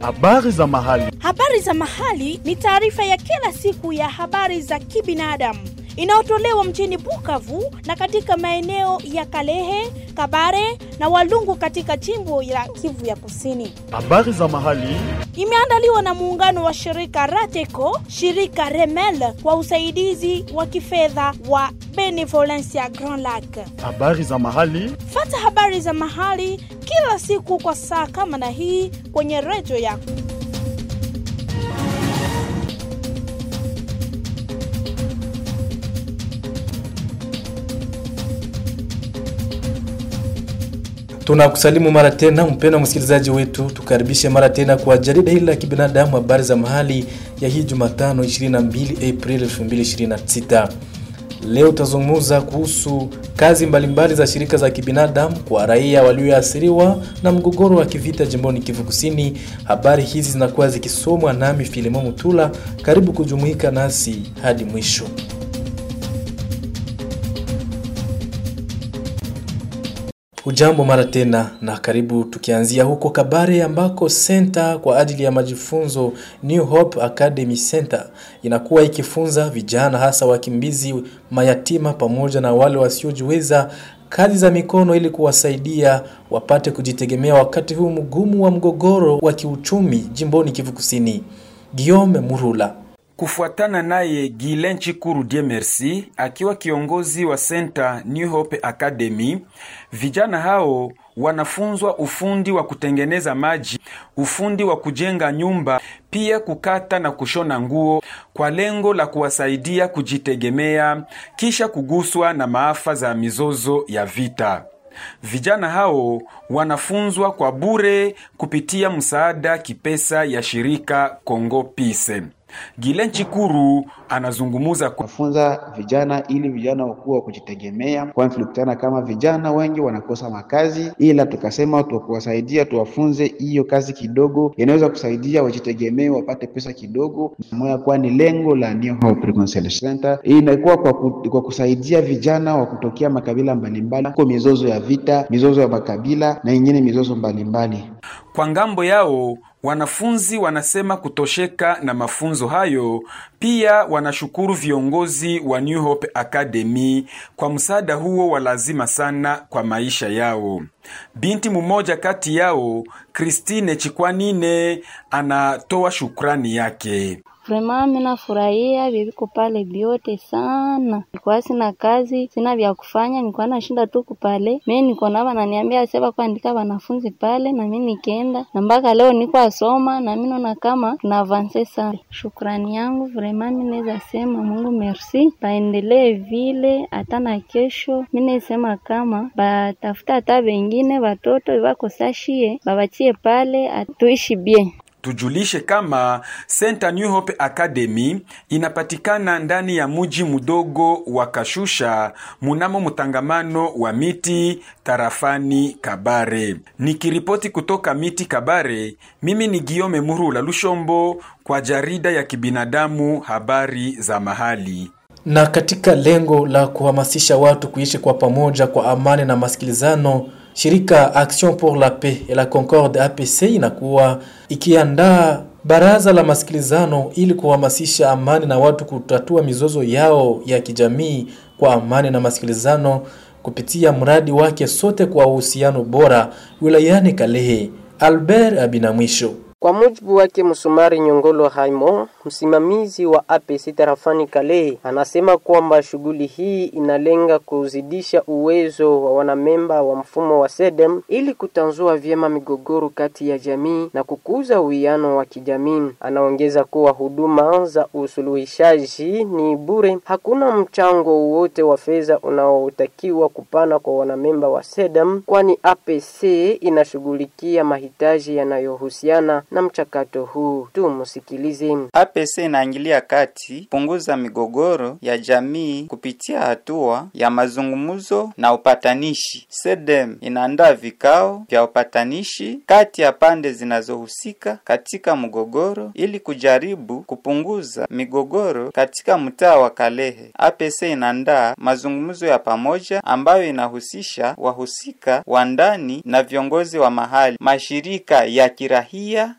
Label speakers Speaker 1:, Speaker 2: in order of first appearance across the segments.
Speaker 1: Habari za mahali.
Speaker 2: Habari za mahali ni taarifa ya kila siku ya habari za kibinadamu inayotolewa mjini Bukavu na katika maeneo ya Kalehe, Kabare na Walungu katika jimbo la Kivu ya Kusini.
Speaker 1: Habari za mahali.
Speaker 2: Imeandaliwa na muungano wa shirika Rateco, shirika Remel kwa usaidizi wa kifedha wa Benevolencia Grand Lac.
Speaker 1: Habari za mahali.
Speaker 2: Fata habari za mahali kila siku kwa saa kama na hii kwenye redio yako.
Speaker 3: Tunakusalimu mara tena mpendwa msikilizaji wetu, tukaribishe mara tena kwa jarida hili la kibinadamu, habari za mahali ya hii Jumatano 22 Aprili 2026. Leo tutazungumza kuhusu kazi mbalimbali mbali za shirika za kibinadamu kwa raia walioathiriwa na mgogoro wa kivita jimboni Kivu Kusini. Habari hizi zinakuwa zikisomwa nami Filimo Mutula. Karibu kujumuika nasi hadi mwisho. Ujambo mara tena na karibu, tukianzia huko Kabare ambako senta kwa ajili ya majifunzo New Hope Academy Center inakuwa ikifunza vijana hasa wakimbizi, mayatima pamoja na wale wasiojiweza kazi za mikono ili kuwasaidia wapate kujitegemea wakati huu mgumu wa mgogoro wa kiuchumi jimboni Kivu Kusini. Guillaume Murula
Speaker 4: Kufuatana naye Gilen Chikuru Die Merci akiwa kiongozi wa Center New Hope Academy, vijana hao wanafunzwa ufundi wa kutengeneza maji, ufundi wa kujenga nyumba, pia kukata na kushona nguo kwa lengo la kuwasaidia kujitegemea kisha kuguswa na maafa za mizozo ya vita. Vijana hao wanafunzwa kwa bure kupitia msaada kipesa ya shirika Congo Peace. Gilen Chikuru anazungumuza
Speaker 5: kufunza vijana ili vijana wakuwa wa kujitegemea, kwani tulikutana kama vijana wengi wanakosa makazi, ila tukasema tukuwasaidia, tuwafunze hiyo kazi kidogo inaweza kusaidia wajitegemee, wapate pesa kidogo moya, kwani lengo la New Hope Reconciliation Center inakuwa kwa, ku, kwa kusaidia vijana wa kutokea makabila mbalimbali kwa mizozo ya vita, mizozo ya makabila na ingine mizozo mbalimbali.
Speaker 4: Kwa ngambo yao wanafunzi wanasema kutosheka na mafunzo hayo. Pia wanashukuru viongozi wa New Hope Academy kwa msaada huo wa lazima sana kwa maisha yao. Binti mmoja kati yao, Christine Chikwanine, anatoa shukrani yake.
Speaker 6: Vrema mina furahia viviko pale vyote sana. Nilikuwa sina kazi, sina vya kufanya, nilikuwa nashinda tu kupale. Mimi niko na wananiambia sasa kuandika wanafunzi pale na mimi nikaenda. Na mpaka leo niko asoma na mimi naona kama tuna avance sana. Shukrani yangu vrema mimi naweza sema Mungu merci. Baendelee vile hata na kesho. Mimi nasema kama batafuta hata wengine watoto wako sashie, babachie pale atuishi bien.
Speaker 4: Tujulishe kama Center New Hope Academy inapatikana ndani ya muji mudogo wa Kashusha munamo mtangamano wa miti tarafani Kabare. Nikiripoti kutoka miti Kabare, mimi ni Giome Murula Lushombo kwa jarida ya kibinadamu habari za mahali.
Speaker 3: Na katika lengo la kuhamasisha watu kuishi kwa pamoja kwa amani na masikilizano Shirika Action pour la Paix et la Concorde APC inakuwa ikiandaa baraza la masikilizano ili kuhamasisha amani na watu kutatua mizozo yao ya kijamii kwa amani na masikilizano kupitia mradi wake sote kwa uhusiano bora wilayani Kalehe. Albert Abinamwisho
Speaker 7: kwa mujibu wake Msumari Nyongolo Haimo, msimamizi wa APC tarafani Kalehe, anasema kwamba shughuli hii inalenga kuzidisha uwezo wa wanamemba wa mfumo wa SEDEM ili kutanzua vyema migogoro kati ya jamii na kukuza uwiano wa kijamii. Anaongeza kuwa huduma za usuluhishaji ni bure, hakuna mchango wowote wa fedha unaotakiwa kupana kwa wanamemba wa SEDEM, kwani APC inashughulikia mahitaji yanayohusiana na mchakato huu. Tumsikilize.
Speaker 8: APC inaingilia kati punguza migogoro ya jamii kupitia hatua ya mazungumzo na upatanishi. SEDEM inaandaa vikao vya upatanishi kati ya pande zinazohusika katika mgogoro ili kujaribu kupunguza migogoro katika mtaa wa Kalehe. APC inaandaa mazungumzo ya pamoja ambayo inahusisha wahusika wa ndani na viongozi wa mahali, mashirika ya kirahia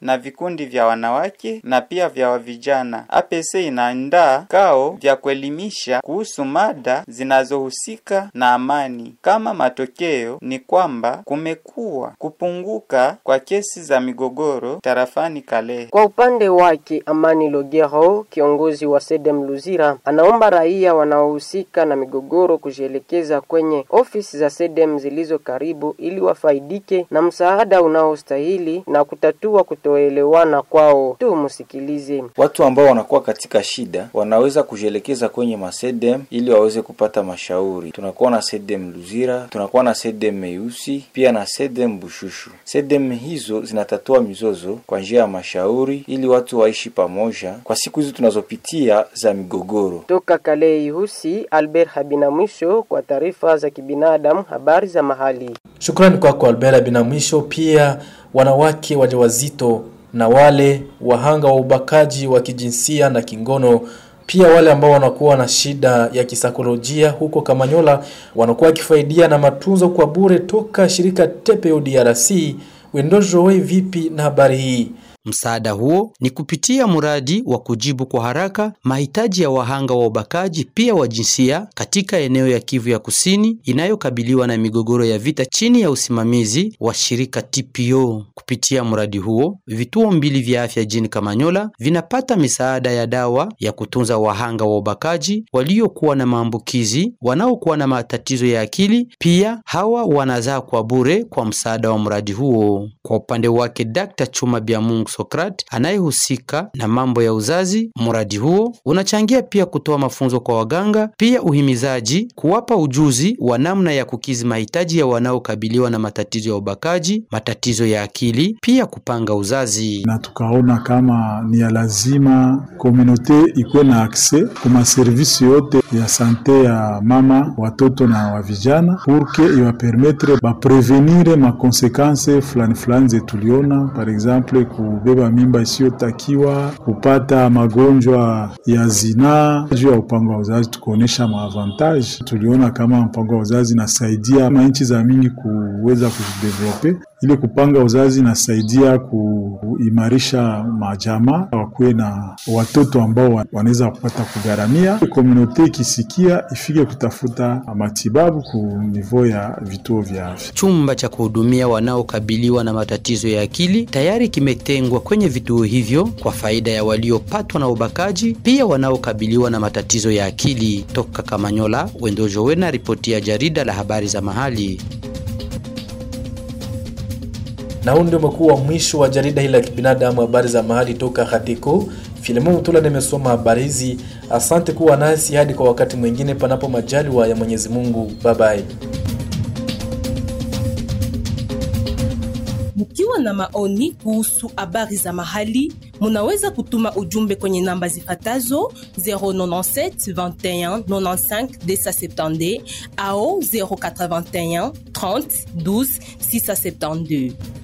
Speaker 8: na vikundi vya wanawake na pia vya vijana. APC inaandaa kao vya kuelimisha kuhusu mada zinazohusika na amani. Kama matokeo ni kwamba kumekuwa kupunguka kwa kesi za migogoro tarafani Kalehe.
Speaker 7: Kwa upande wake Amani Logero, kiongozi wa Sedem Luzira, anaomba raia wanaohusika na migogoro kujielekeza kwenye ofisi za Sedem zilizo karibu ili wafaidike na msaada unaostahili na kutatua kutoelewana kwao. Tumsikilize.
Speaker 9: Watu ambao wanakuwa katika shida wanaweza kujielekeza kwenye masedem ili waweze kupata mashauri. Tunakuwa na sedem Luzira, tunakuwa na sedem Meusi, pia na sedem Bushushu. Sedem hizo zinatatua mizozo kwa njia ya mashauri ili watu waishi pamoja kwa siku hizi tunazopitia za migogoro.
Speaker 7: Toka Kalehe Ihusi, Albert Habina mwisho kwa taarifa za kibinadamu, habari za mahali.
Speaker 3: Shukrani kwako Albert Bina. Mwisho pia wanawake wajawazito na wale wahanga wa ubakaji wa kijinsia na kingono pia wale ambao wanakuwa na shida ya kisaikolojia huko Kamanyola wanakuwa wakifaidia na matunzo kwa bure toka shirika TPO DRC. Wendojowe vipi na habari hii?
Speaker 10: Msaada huo ni kupitia mradi wa kujibu kwa haraka mahitaji ya wahanga wa ubakaji pia wa jinsia katika eneo ya Kivu ya Kusini inayokabiliwa na migogoro ya vita chini ya usimamizi wa shirika TPO. Kupitia mradi huo, vituo mbili vya afya jini Kamanyola vinapata misaada ya dawa ya kutunza wahanga wa ubakaji waliokuwa na maambukizi, wanaokuwa na matatizo ya akili. Pia hawa wanazaa kwa bure kwa msaada wa mradi huo. Kwa upande wake, Dr. Chuma Biamungu Sokrat anayehusika na mambo ya uzazi. Mradi huo unachangia pia kutoa mafunzo kwa waganga, pia uhimizaji, kuwapa ujuzi wa namna ya kukizi mahitaji ya wanaokabiliwa na matatizo ya ubakaji, matatizo ya akili, pia kupanga uzazi.
Speaker 11: Na tukaona kama ni ya lazima komunote ikuwe na akse kuma servisi yote ya sante ya mama, watoto na wa vijana, purke iwapermetre baprevenire makonsekanse fulani fulani zetuliona par exemple ku kubeba mimba isiyotakiwa, kupata magonjwa ya zinaa. Juu ya upango wa uzazi tukuonesha maavantage, tuliona kama mpango wa uzazi nasaidia manchi za mingi kuweza kujidevelope. Ile kupanga uzazi nasaidia kuimarisha majamaa, wakuwe na watoto ambao wanaweza kupata kugharamia. Komunote ikisikia ifike kutafuta matibabu ku nivo ya vituo vya afya.
Speaker 10: Chumba cha kuhudumia wanaokabiliwa na matatizo ya akili tayari kimetengwa kwenye vituo hivyo kwa faida ya waliopatwa na ubakaji, pia wanaokabiliwa na matatizo ya akili. Toka Kamanyola, Wendojowe na ripoti ya jarida la habari za mahali.
Speaker 3: Na huu ndio umekuwa mwisho wa jarida hili la kibinadamu, habari za mahali toka Hatiko. Filimo Mutula nimesoma habari hizi. Asante kuwa nasi hadi kwa wakati mwingine, panapo majaliwa ya Mwenyezi Mungu. Bye bye.
Speaker 12: Mkiwa na maoni kuhusu habari za mahali, munaweza kutuma ujumbe kwenye namba zifatazo 097 21 95 270 au 081 30 12 672.